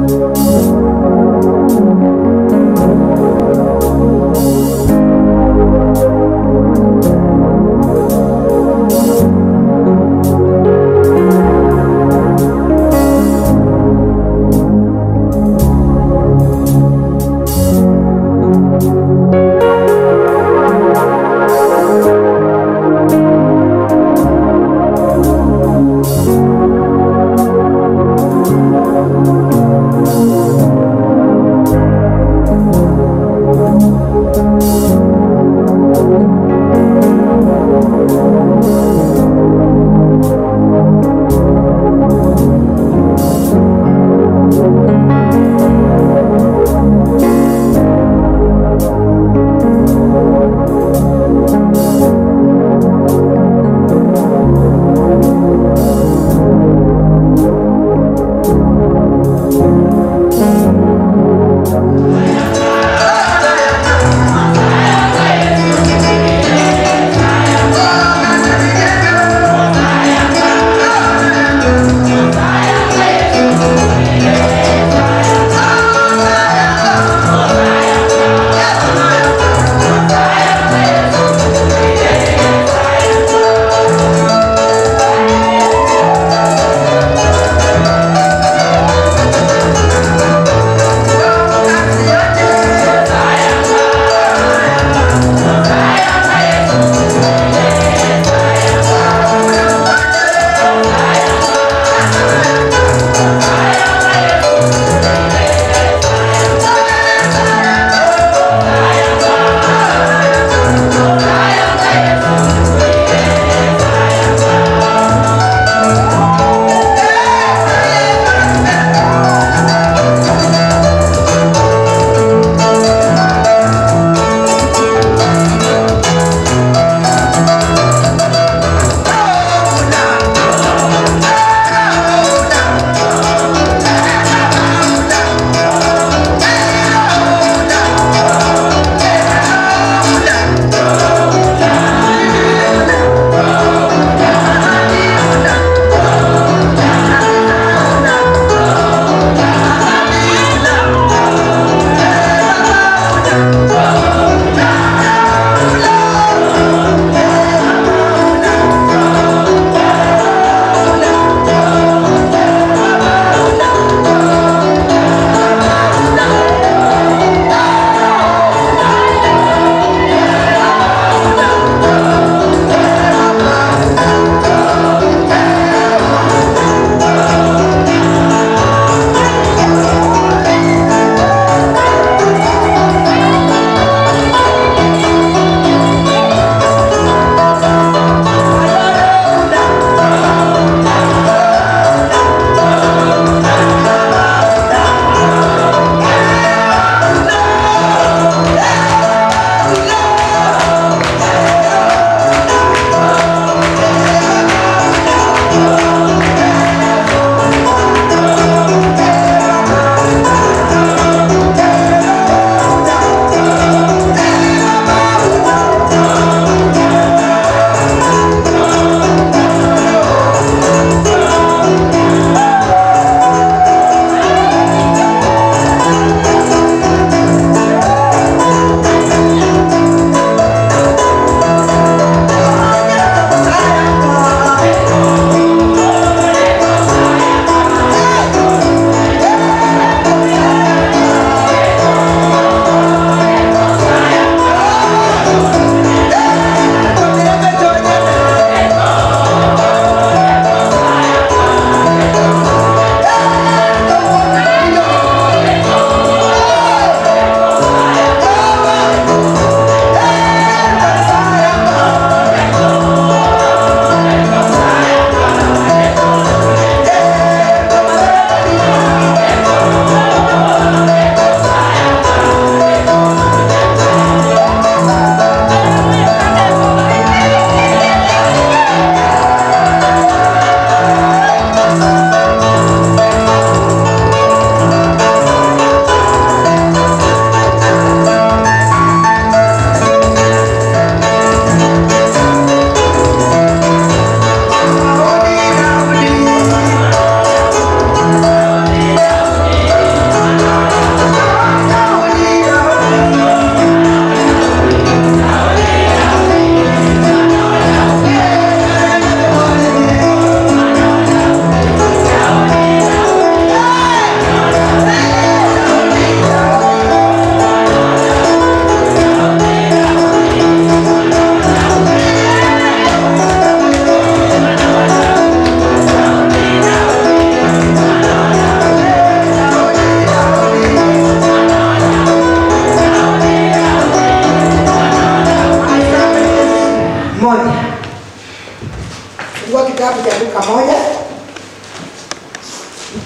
Thank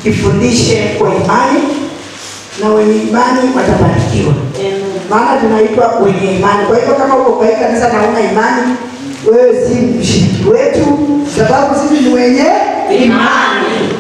ifundishe kwa imani na wenye imani watabarikiwa. Maana tunaitwa wenye imani. Kwa hivyo kama uko kwa hii kanisa na una imani, wewe si mshiriki wetu, sababu sisi ni wenye imani.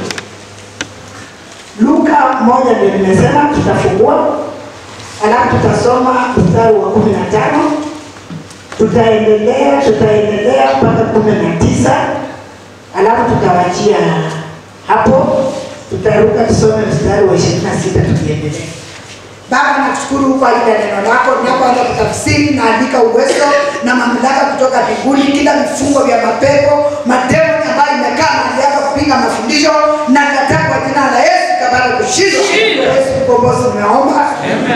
Luka moja ndio nimesema tutafungua, alafu tutasoma mstari wa kumi na tano tutaendelea tutaendelea mpaka kumi na tisa alafu tutawachia hapo, tutaruka tusome mstari wa ishirini na sita tukiendelea. Baba, nakushukuru kwa ajili ya neno lako. Tunapoanza kutafsiri, naandika uwezo na mamlaka kutoka mbinguni, kila vifungo vya mapepo, mademoni ambayo imekaa mahali hapa kupinga mafundisho, na kataa kwa jina la Yesu kapata kushindwa. Yesu mkombozi, umeomba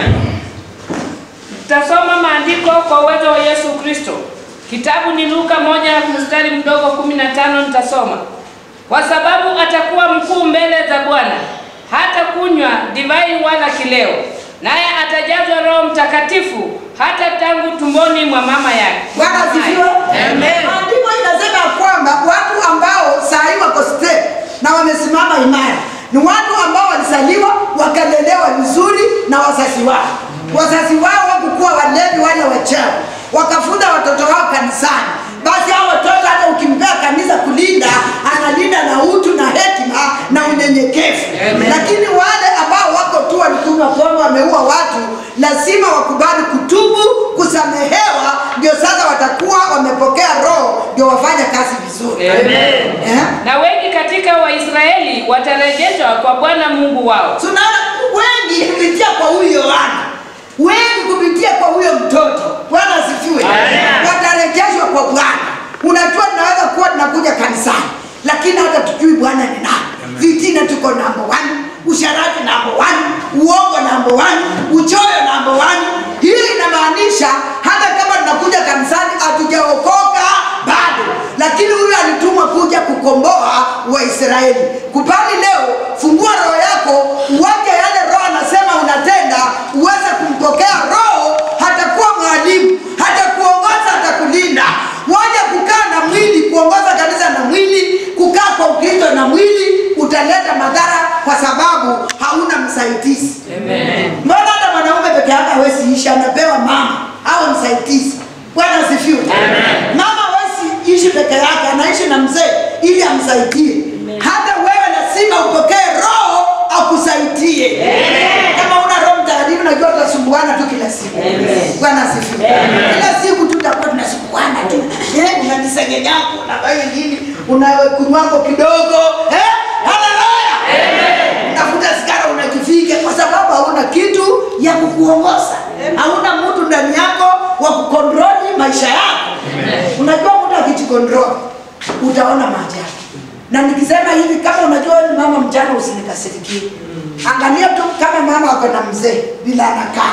Tutasoma maandiko kwa uwezo wa Yesu Kristo. Kitabu ni Luka moja mstari mdogo kumi na tano nitasoma. Kwa sababu atakuwa mkuu mbele za Bwana, hata kunywa divai wala kileo, naye atajazwa Roho Mtakatifu hata tangu tumboni mwa mama yake. Bwana asifiwe. Maandiko inasema ya kwamba watu ambao saa hii wako step na wamesimama imara ni watu ambao walizaliwa wakalelewa vizuri na wazazi wao. Wazazi wao wakukuwa walevi wale wachawi, wakafuta watoto wao kanisani. Basi hao watoto hata ukimpea kanisa kulinda, analinda na utu na hekima na unyenyekevu. Lakini wale ambao wako tu walikunywa pombe, wameua watu, lazima wakubali kutubu, kusamehewa, ndio sasa watakuwa wamepokea roho, ndio wafanye kazi vizuri. Eh? Na wengi katika Waisraeli watarejeshwa kwa Bwana Mungu wao. tunaona wengi kupitia kwa huyu Yohana, wengi kupitia kwa huyo mtoto. Bwana asifiwe. Watarejeshwa kwa Bwana. Unajua, tunaweza kuwa tunakuja kanisani, lakini hata tujui Bwana ni nani. Vitina tuko namba one, usharati namba one, uongo namba one, uchoyo namba one. Hii inamaanisha hata kama tunakuja kanisani hatujaokoka bado, lakini huyu alitumwa kuja kukomboa Waisraeli. Kupali leo, fungua roho yako, uwache yale roho anasema unatenda, uweze kumpokea Roho. Hatakuwa mwalimu, hatakuongoza, hatakulinda. Waje kukaa na mwili, kuongoza kanisa na mwili, kukaa kwa Ukristo na mwili, utaleta madhara kwa sababu hauna msaidizi. Mbona hata mwanaume peke yake hawezi ishi, anapewa mama au msaidizi. Bwana asifiwe. Mama hawezi ishi peke yake, anaishi na mzee ili amsaidie. Hata wewe lazima upokee roho akusaidie. Kama una roho mtakatifu, najua tutasumbuana tu kila siku. Bwana asifiwe. Kila siku tutakuwa tunasumbuana tu. Eh, unanisengenyako, unafanya nini? Unakunywako kidogo. Eh? Haleluya. Unavuta sigara unajifika kwa sababu hauna kitu ya kukuongoza. Hauna mtu ndani yako wa kukontroli maisha yako. Unajua mtu akijikontrol utaona maajabu. Na nikisema hivi, kama unajua wewe ni mama mjana, usinikasirikie. Angalia tu kama mama ako na mzee bila anakaa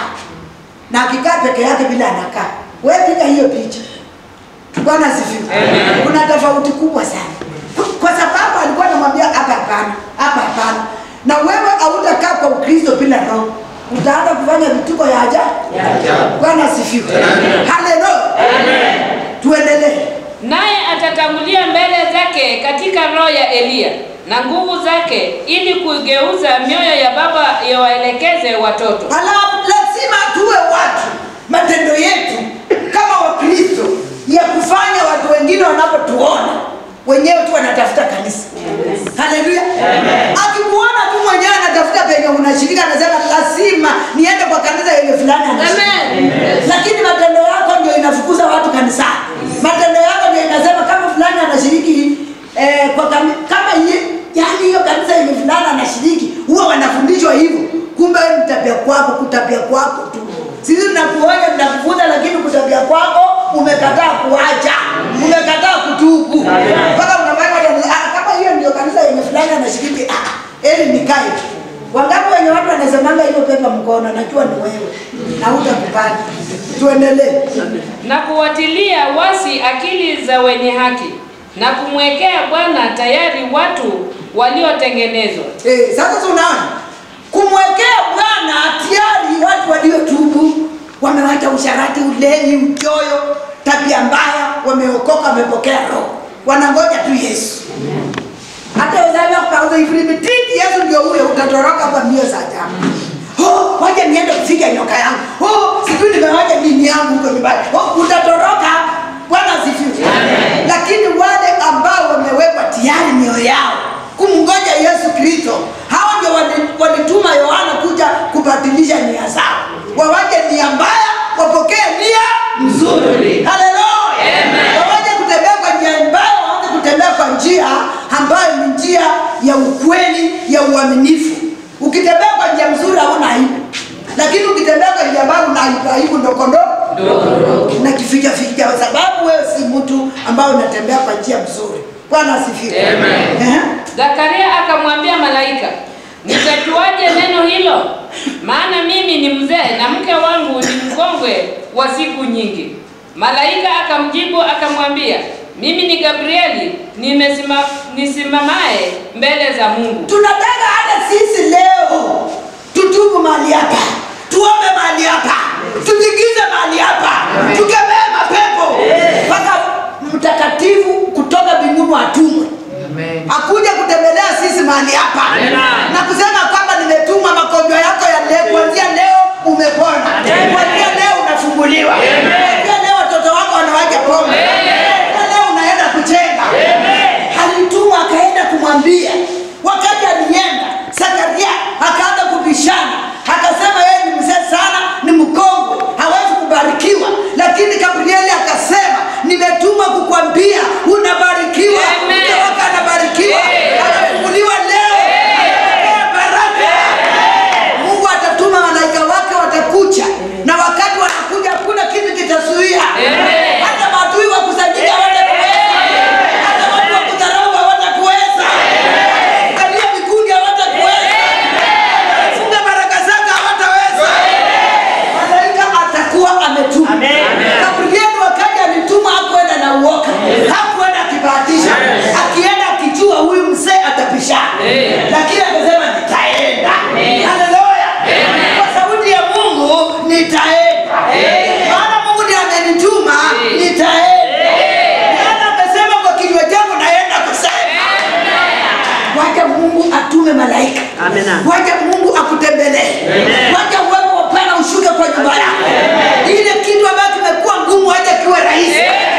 na akikaa peke yake bila anakaa, wewe piga hiyo picha. Bwana asifiwe. Kuna tofauti kubwa sana, kwa sababu alikuwa anamwambia hapa hapana, hapa hapana, na wewe hautakaa kwa Ukristo bila roho, utaanza kufanya vituko ya ajabu. Bwana asifiwe. Haleluya. Tuendelee. Naye atatangulia mbele zake katika roho ya Eliya na nguvu zake, ili kuigeuza mioyo ya baba yawaelekeze watoto. Halafu lazima tuwe watu, matendo yetu kama Wakristo ya kufanya watu wengine wanapotuona wenyewe tu wanatafuta kanisa. Haleluya! Akikuona tu mwenyewe anatafuta penye unashirika, anasema lazima niende kwa kanisa yenye fulani anashiriki. Lakini matendo yako ndio inafukuza watu kanisani. Matendo yako ndio inasema kama fulani anashiriki eh, kwa kami, kama ye, yani hiyo kanisa yenye fulani anashiriki, huwa wanafundishwa hivyo. Kumbe wewe ni tabia kwako, kutabia kwako tu. Sisi tunakuonya tunakufunza, lakini kutabia kwako umekataa kuacha, umekataa kutubu mpaka unafanya watu, ah, kama hiyo ndio kanisa yenye fulani anashiriki, ah, eli nikae tu. Wangapi wenye watu wanasemanga hiyo pepa mkono, najua ni wewe na hutakubali. Tuendelee. na kuwatilia wasi akili za wenye haki na kumwekea Bwana tayari watu waliotengenezwa. Eh, sasa tunaona kumwekea Bwana tayari watu waliotubu, wamewacha usharati, ulevi, uchoyo, tabia mbaya, wameokoka, wamepokea Roho, wanangoja tu Yesu. Hata Isaya kauza ifilimititi, Yesu ndio huyo utatoroka hapa mbio za ajabu oh, waje niende kufiga nyoka yangu oh, sijui nimewaja dini yangu huko nyumbani oh, utatoroka bwana asifiwe lakini wale ambao wamewekwa tayari mioyo yao kumngoja yesu kristo hao ndio wali- walituma yohana kuja kubadilisha nia zao wawaje nia mbaya wapokee nia nzuri haleluya wawaje kutembea kwa njia mbaya waanze kutembea kwa njia ambayo ni njia ya ukweli ya uaminifu ukitembea kwa njia mzuri hauna aibu lakini ukitembea kwa njia ambayo una aibu aibu ndokondo na kificha ficha kwa sababu wewe si mtu ambao unatembea kwa njia mzuri bwana asifiwe Ehe. Zakaria akamwambia malaika, nitajuaje neno hilo? Maana mimi ni mzee na mke wangu ni mkongwe wa siku nyingi. Malaika akamjibu akamwambia, mimi ni Gabrieli, nimesima, nisimamaye mbele za Mungu. tunataka hata sisi leo tutubu mahali hapa tuombe mahali hapa tujigize mahali hapa tukemee mapepo mpaka mtakatifu kutoka mbinguni atumwe akuja kutembelea sisi mahali hapa na kusema kwamba nimetuma magonjwa yako ya leo kuanzia leo umepona kuanzia leo unafunguliwa kuanzia leo watoto wako wanawaja pombe kuanzia leo unaenda kuchenga alituma akaenda kumwambia wakati alienda zakaria akaanza kubishana akasema yeye ni mzee sana ni mkongwe hawezi kubarikiwa lakini gabrieli akasema nimetuma kukwambia unabarikiwa Amen. mke wako anabarikiwa anafunguliwa leo Anapewa baraka mungu atatuma malaika wake watakuja na wakati wanakuja hakuna kitu kitazuia Amen. hata maadui wa kusanyika hawatakuweza hata watu wa kudharau hawatakuweza kalia vikundi hawatakuweza funga baraka zako hawataweza malaika atakuwa ametuma gabrieli wakati alituma hakuenda na uoka hakuenda akibahatisha akienda akijua huyu mzee atapishana lakini akasema nitaenda haleluya kwa sauti ya mungu nitaenda maana mungu ndiye amenituma nitaenda maana amesema kwa kinywa changu naenda kusema wacha mungu atume malaika wacha mungu akutembelee wacha uwepo wa bwana ushuke kwa nyumba yako ile kitu ambayo kimekuwa ngumu wacha kiwe rahisi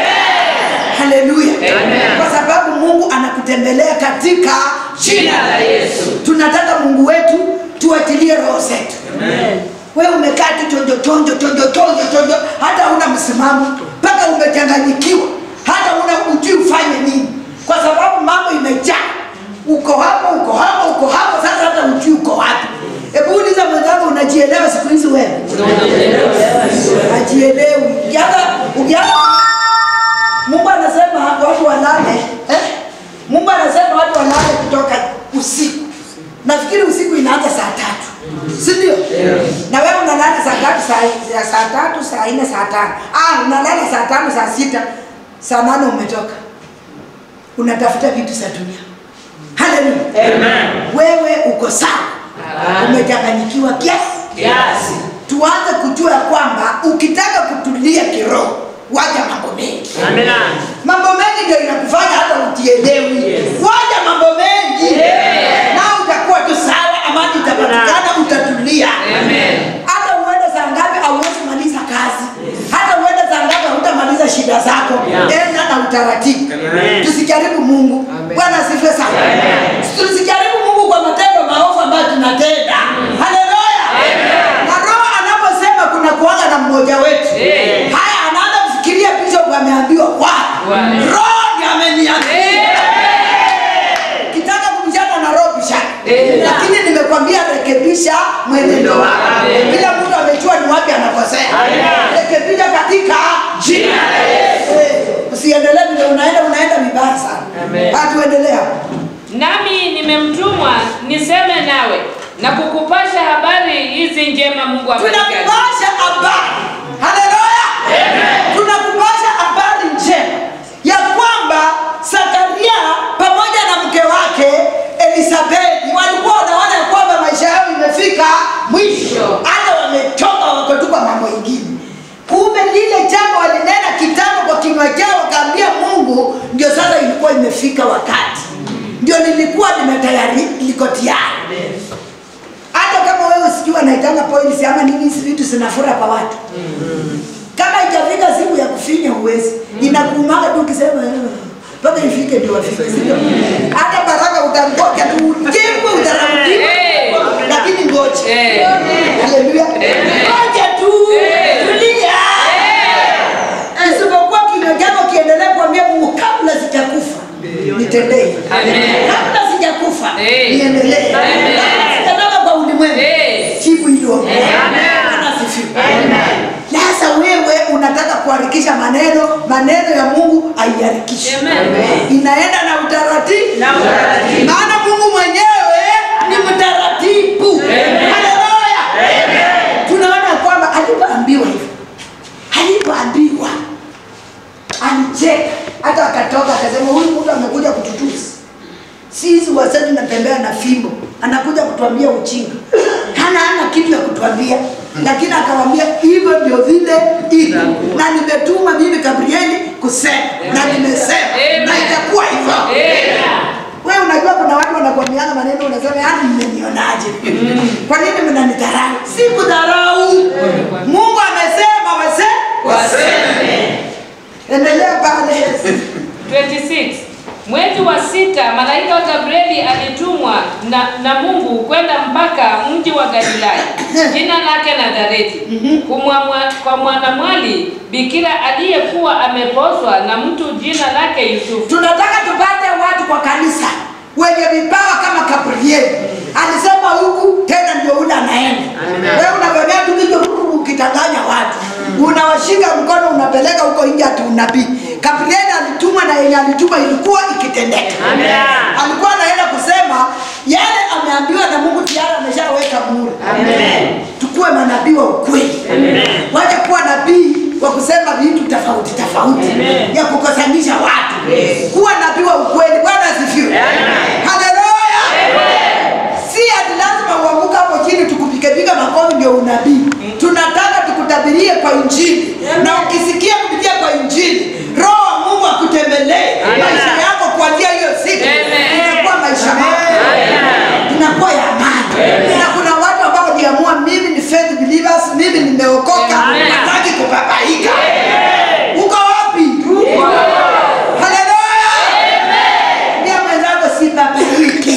haleluya kwa sababu mungu anakutembelea katika jina la yesu tunataka mungu wetu tuachilie roho zetu wewe umekaa tu chonjo chonjo chonjo chonjo chonjo hata una msimamo mpaka umechanganyikiwa hata una ujui ufanye nini kwa sababu mambo imejaa uko hapo uko hapo uko hapo sasa hata ujui uko wapi hebu uliza mwenzangu unajielewa siku hizi wewe ajielewi ukianza ukianza mungu anasema watu walale eh? mungu anasema watu walale kutoka usiku nafikiri usiku inaanza saa tatu sindio na wewe unalala saa tatu saa, ya saa tatu saa nne saa tano ah, unalala saa tano saa sita saa nane umetoka unatafuta vitu za dunia haleluya wewe uko sawa umechanganyikiwa kiasi tuanze kujua ya kwamba ukitaka kutulia kiroho waja mambo mengi mambo mengi ndio inakufanya hata utielewi waja mambo mengi na utakuwa tu sawa amani itapatikana utatulia hata uende saa ngapi auwezi maliza kazi hata uende saa ngapi hautamaliza shida zako enda na utaratibu tusijaribu mungu bwana asifiwe sana tusijaribu mungu kwa matendo maovu ambayo tunatenda haleluya na roho anaposema kuna kuanga na mmoja wetu haya anaanza kufikiria bishop ameambiwa wapi Wapi? roho ndiye ameniambia kitaka kubishana na roho bishana lakini nimekwambia rekebisha mwenendo wako kila mtu amejua ni wapi anakosea rekebisha katika jina la yesu usiendelee vile unaenda unaenda vibaya sana hatuendelee hapo Nami nimemtumwa niseme nawe na kukupasha habari hizi njema Mungu abariki. tunakupasha habari haleluya tunakupasha habari njema ya kwamba zakaria pamoja na mke wake elisabeti walikuwa wanaona ya kwamba maisha yao imefika mwisho hata wamechoka wakotupa mambo ingine kumbe lile jambo walinena kitambo kwa kinywa chao wakaambia mungu ndio sasa ilikuwa imefika wakati ndio lilikuwa limetayari liko tayari wanaitanga points ama nini, hizi vitu zinafura kwa watu. Kama itafika siku ya kufinya uwezi, inakuumaga tu ukisema "Eh, mpaka ifike ndio wafike, sio? Hata baraka utangoja tu ujengwe utaratibu, Eh. lakini ngoja. Eh. Haleluya. Ngoja tu. Tulia. Isipokuwa kinywa chako kiendelee kuambia Mungu kabla sijakufa nitendee. Amen. Kabla sijakufa Eh. niendelee. Amen. Kabla sijatoka kwa ulimwengu. Eh. Jibu hilo. Bwana asifiwe. Sasa wewe unataka kuharikisha maneno, maneno ya Mungu haiharikishwi. Amen. Inaenda na utaratibu. Na utaratibu. Maana Mungu mwenyewe ni mtaratibu. Haleluya. Tunaona kwamba alipoambiwa hivyo, alipoambiwa alicheka, hata akatoka akasema, huyu mtu amekuja kututusi sisi wazee tunatembea na fimbo, anakuja kutuambia uchinga, hana hana kitu ya kutuambia, lakini akawambia hivyo ndio vile iko, na nimetuma mimi Gabrieli kusema na nimesema Amen. na itakuwa hivyo. Amen. Wewe unajua kuna watu wanakuambiana maneno unasema yani mmenionaje? Kwa nini mnanidharau? Si kudharau. Mungu amesema wase Waseme. endelea pale. 26 mwezi wa sita malaika wa gabrieli alitumwa na, na mungu kwenda mpaka mji wa galilaya jina lake nazareti kumwamwa- kwa mwanamwali bikira aliyekuwa amepozwa na mtu jina lake yusufu Tunataka tupate watu kwa kanisa wenye vipawa kama Gabrieli. Alisema huku tena ndio ule anaenda. Wewe unafanya tu hivyo ukitanganya watu. Unawashika mkono unapeleka huko nje ati unabii. Gabrieli alitumwa na yenye alituma ilikuwa ikitendeka. Alikuwa anaenda kusema yale ameambiwa na Mungu tayari ameshaweka muhuri. Tukuwe manabii wa ukweli. Waje kuwa nabii wa kusema vitu tofauti tofauti ya kukosanisha watu. Kuwa nabii wa ukweli. Bwana asifiwe. Haleluya. Si ati lazima uanguka hapo chini tukupikepiga makofi ndio unabii. Tunataka tukutabirie kwa injili, na ukisikia kupitia kwa injili, Roho wa Mungu akutembelee maisha yako kuanzia hiyo siku, Amen. inakuwa maisha mapya, inakuwa ya amani. Na kuna watu ambao waliamua, mimi ni faith believers, mimi nimeokoka, Amen. nataki kubabaika. Uko wapi? Haleluya. Pia mwenzako si babaiki.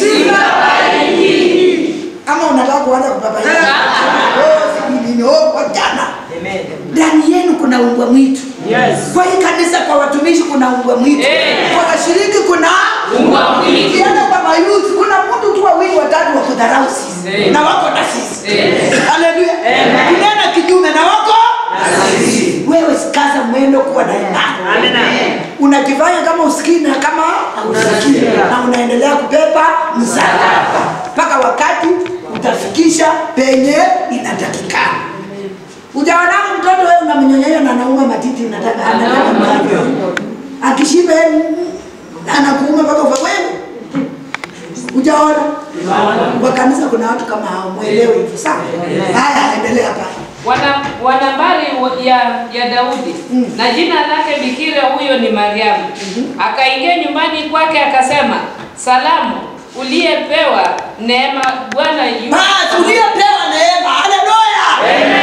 Ama unataka kuanza kubabaika? Oh, sijui nini. Oh, kwa jana. Ndani yenu kuna umbwa mwitu. Kwa hii kanisa kwa watumishi kuna umbwa mwitu. Eh. Kwa washiriki kuna Umbwa mwitu. Ukienda kwa mayuthi kuna mtu tu wawili watatu wa kudharau sisi. Eh. Na wako na sisi. Eh. Haleluya. Kunena kinyume na wako wewe sikaza mwendo kuwa na imani unajifanya kama usikii na kama hausikii na unaendelea kubeba msalaba mpaka wakati utafikisha penye inatakikana ujaonana mtoto wewe unamnyonyesha na anauma matiti unataka anataka mkavyo akishiba yeye, mm, anakuuma mpaka ufa wewe ujaona kwa kanisa kuna watu kama hao mwelewe hivyo sawa haya endelea pale wana, wanambari wa- ya, ya Daudi na jina lake bikira huyo ni Mariamu. Akaingia nyumbani kwake akasema, salamu uliyepewa neema, Bwana yu Basi uliopewa neema, haleluya.